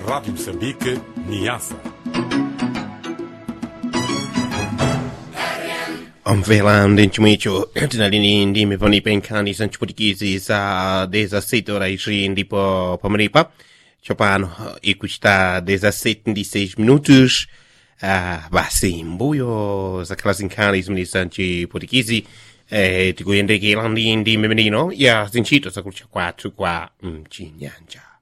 Rádio Moçambique, Niassa. omvela ndinchimwe icho tinalini ndime panipa nkhani za mchiputikisi za 17 horas ndipo pamalipa tsopano ikuchita 17 ndi 6 minutos ah, basi mbuyo zakhala zinkhani zimene za mchiputikisi eh, tikuyendekera ndi ndime menino ya zintchito zakutcha kwathu kwa mchinyanja